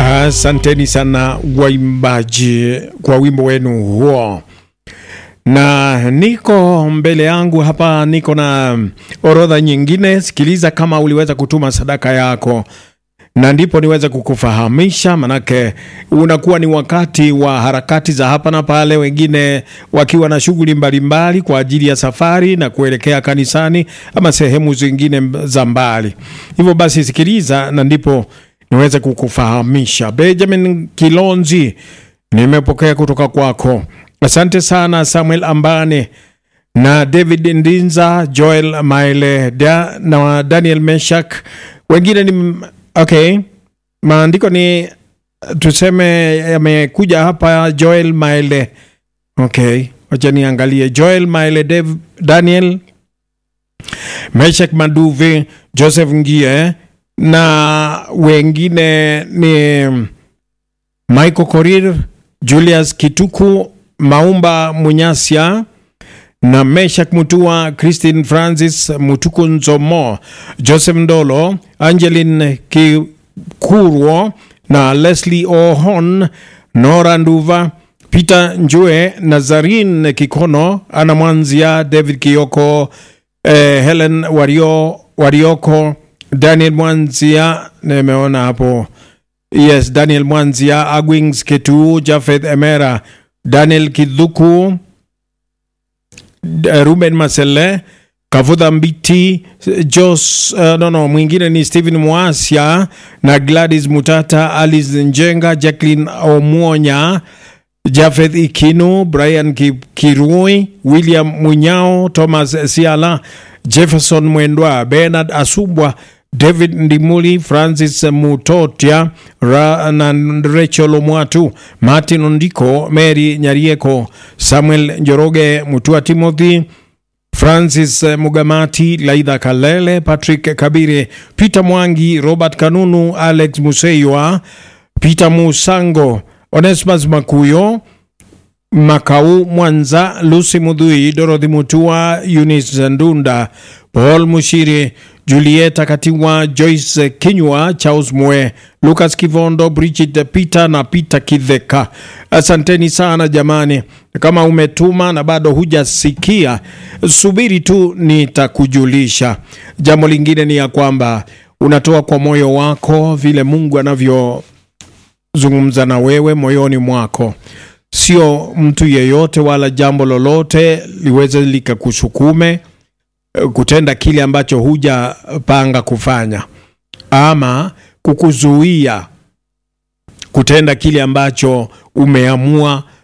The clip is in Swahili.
Asanteni sana waimbaji kwa wimbo wenu huo, na niko mbele yangu hapa, niko na orodha nyingine. Sikiliza kama uliweza kutuma sadaka yako, na ndipo niweze kukufahamisha, manake unakuwa ni wakati wa harakati za hapa na pale, wengine wakiwa na shughuli mbalimbali kwa ajili ya safari na kuelekea kanisani ama sehemu zingine za mbali. Hivyo basi, sikiliza na ndipo niweze kukufahamisha. Benjamin Kilonzi, nimepokea kutoka kwako. Asante sana Samuel Ambane na David Ndinza, Joel Maile da, na Daniel Meshak. Wengine ni okay, maandiko ni tuseme yamekuja hapa. Joel Maile, okay, wacha niangalie. Joel Maile, Dev, Daniel Meshak Maduve, Joseph Ngie na wengine ni Michael Korir, Julius Kituku, Maumba Munyasia na Meshak Mutua, Christine Francis Mutuku Nzomo, Joseph Ndolo, Angeline Kikurwo na Leslie Ohon, Nora Nduva, Peter Njue, Nazarin Kikono, Ana Mwanzia, David Kioko, eh, Helen Wario, Warioko Daniel Mwanzia nimeona hapo, yes, Daniel Mwanzia, Agwings Ketu, Jafeth Emera, Daniel Kidhuku, Ruben Masele, Kavudha Mbiti, Jos, uh, no, no, mwingine ni Stephen Mwasia na Gladys Mutata, Alice Njenga, Jacqueline Omwonya, Jafeth Ikinu, Brian Kirui, William Munyao, Thomas Siala, Jefferson Mwendwa, Bernard Asubwa, David Ndimuli, Francis Mutotia Ra na Rachel Omwatu, Martin Ondiko, Mary Nyarieko, Samuel Njoroge, Mutua Timothy, Francis Mugamati, Laidha Kalele, Patrick Kabire, Peter Mwangi, Robert Kanunu, Alex Museiwa, Peter Musango, Onesmus Makuyo, Makau Mwanza, Lucy Mudhui, Dorothy Mutua, Eunice Ndunda, Paul Mushiri, Julieta Katiwa, Joyce Kinywa, Charles Mwe, Lucas Kivondo, Bridget Peter na Peter Kidheka. Asanteni sana jamani. Kama umetuma na bado hujasikia, subiri tu, nitakujulisha. Jambo lingine ni ya kwamba unatoa kwa moyo wako vile Mungu anavyozungumza na wewe moyoni mwako sio mtu yeyote wala jambo lolote liweze likakusukume kutenda kile ambacho hujapanga kufanya ama kukuzuia kutenda kile ambacho umeamua